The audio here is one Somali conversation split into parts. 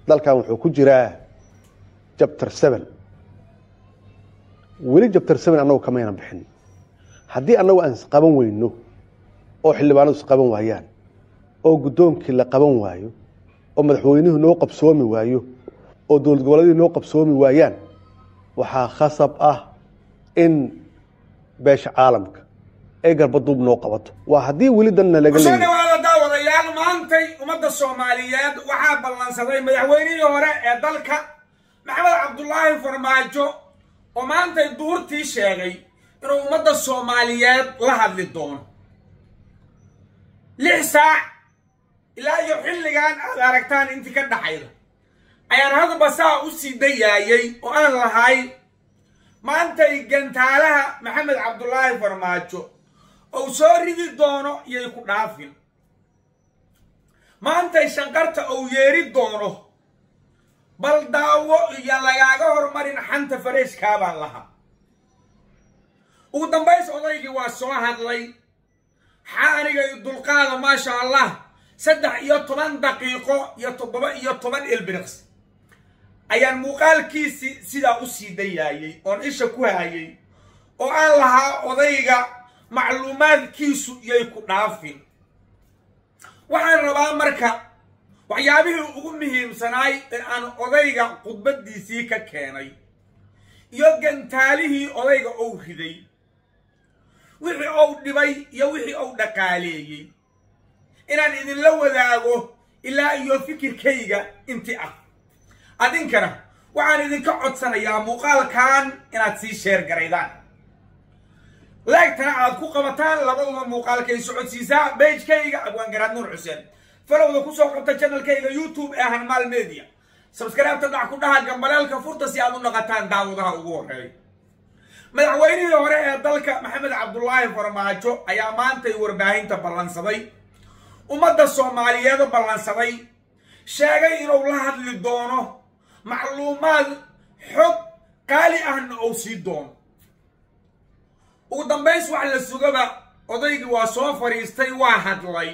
dalkan wuxuu ku jiraa jabtar seven weli jabtar seven annagu kamayna bixin haddii annagu aan isqaban weyno oo xildhibaanadu isqaban waayaan oo guddoonkii la qaban waayo oo madaxweynuhu noo qabsoomi waayo oo dowlad goboleedihii noo qabsoomi waayaan waxaa khasab ah in beesha caalamka ay garbaduub noo qabato waa haddii weli danna laga kusoo leeyahay dhawaada daawadayaal maantay ummadda soomaaliyeed waxaa ballansaday madaxweynihii hore ee dalka maxamed cabdulaahi farmaajo oo maantay duurtii sheegay inuu ummadda soomaaliyeed la hadli doono lix saac ilaa iyo xilligan aad aragtaan intii ka dhaxayda ayaan hadba saa u sii dayaayay oo aan lahay maantay gantaalaha maxamed cabdulaahi farmaajo ou soo ridi doono yay ku dhaafin maantay shanqarta ou yeeri doono bal daawo iyo lagaaga hormarin xanta fareeshkaabaan lahaa ugu dambays odaygii waa soo hadlay xaa aniga i dulqaada maasha allah saddex iyo toban daqiiqo iyo toddoba iyo toban ilbiriqs ayaan muuqaalkiisii sidaa u sii dayaayay oon isha ku hayay oo aan lahaa odayga macluumaadkiisu yay ku dhaafin waxaan rabaa marka waxyaabihii ugu muhiimsanaay in aan odayga khudbaddiisii ka keenay iyo gantaalihii odayga ou riday wixii ou dhibay iyo wixii ou dhaqaaleeyey inaan idinla wadaago ilaa iyo fikirkayga inti ah adinkana waxaan idinka codsanayaa muuqaalkan inaad sii sheer garaydaan laegtana aad ku qabataan labaduba muuqaalkay socodsiisaa beijkayga abwaangaraad nuur xuseen falowda kusoo qabta janalkayga youtube ee hanmaal media sabskaraabta dhac ku dhaha gambaleelka furta si aad u naqataan daawadaha ugu horreeya madaxweynihii hore ee dalka maxamed cabdulaahi farmaajo ayaa maantay warbaahinta ballansaday ummadda soomaaliyeed ballansaday sheegay inuu la hadli doono macluumaad xog qaali ahna ou sii doono ugu dambays wax la sugaba odaygii waa soo fadhiistay waa hadlay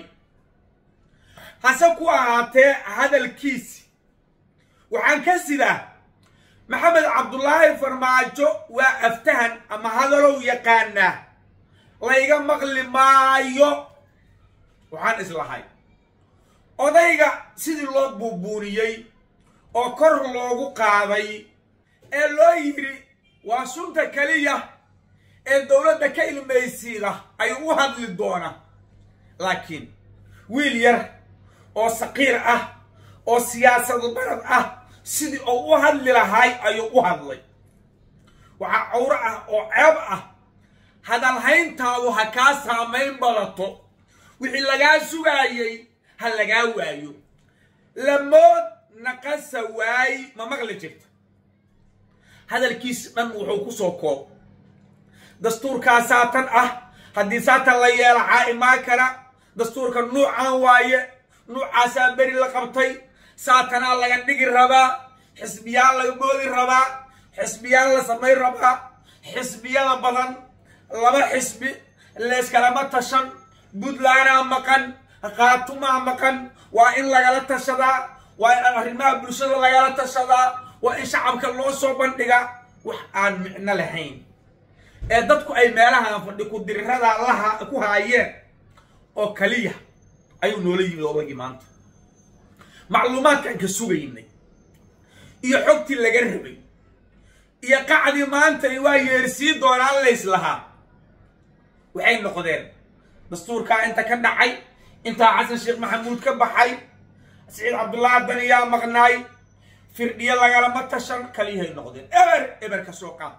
hase ku ahaatee hadalkiisi waxaan ka sidaa maxamed cabdulaahi farmaajo waa aftahan ama hadalow yaqaanaa layga maqli maayo waxaan islahay odayga sidii loo buubuuniyey oo kor loogu qaaday ee loo yidhi waa sunta keliya ee dowladda ka ilmaysiida ay u hadli doona laakiin wiil yar oo saqiir ah oo siyaasadu barad ah sidii uu u hadli lahay ayuu u hadlay waxaa cawro ah oo ceeb ah hadalhayntaadu ha kaa saamayn badato wixii lagaa sugaayey ha lagaa waayo lamood naqasa waay ma maqli jirta hadalkiisi dhan wuxuu ku soo koob dastuurkaa saatan ah haddii saatan la yeela caa'imaa kara dastuurka nuucaan waaye nuucaasaa beri la qabtay saatanaa laga dhigi rabaa xisbiyaal laga boodi rabaa xisbiyaal la samayn rabaa xisbiyada badan laba xisbi leeskalama tashan puntlandaa maqan khaatumaa maqan waa in lagala tashadaa waa in arrimaha bulshada lagala tashadaa waa in shacabka loo soo bandhiga wax aan micno lahayn ee dadku ay meelahan fadhi ku dirirada laha ku haayeen oo kaliya ayuu noola yimid odaygii maanta macluumaadkaan ka sugaynay iyo xogtii laga rabay iyo qacdii maanta waa yeersii doonaan lays lahaa waxay noqdeen dastuurkaa inta ka dhacay intaa xasan sheekh maxamuud ka baxay saciid cabdullaahi daniyaa maqnaay firdhiyo lagalama tashan kaliyahay noqdeen eber eber ka soo qaad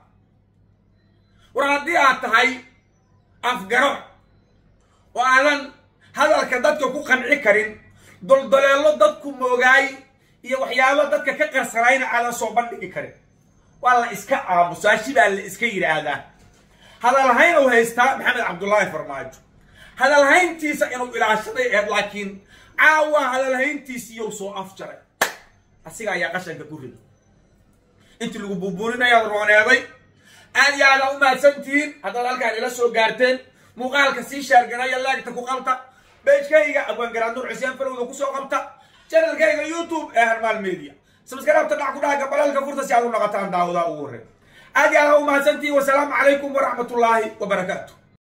war haddii aad tahay afgaro oo aadan hadalka dadka ku qanci karin doldoleello dadku moogaay iyo waxyaabo dadka ka qarsanayna aadan soo bandhigi karin waa la iska aamusaashi baa la iska yidhaahdaa hadalhayn uu haystaa maxamed cabdulaahi farmaajo hadalhayntiisa inuu ilaashaday eed laakiin caawa hadalhayntiisiiyou soo afjaray asiga ayaa qashanka ku rida intii lagu buubuurinayaad rooneeday aad iyo aada u mahadsantihiin haddaad halkaan ila soo gaarteen muuqaalka sii shaarganaya laagta ku qabta beejkayga abwaangaraad nuur xuseen farowda kusoo qabta janalkayga youtube ee harmaal media sabskaraabta dhac ku dhaha gabalaalka furta si aad u noqotaan daawadaa ugu horreyn aad iyo aad ha u mahadsantihi wasalaamu calaykum waraxmatullaahi wabarakaatu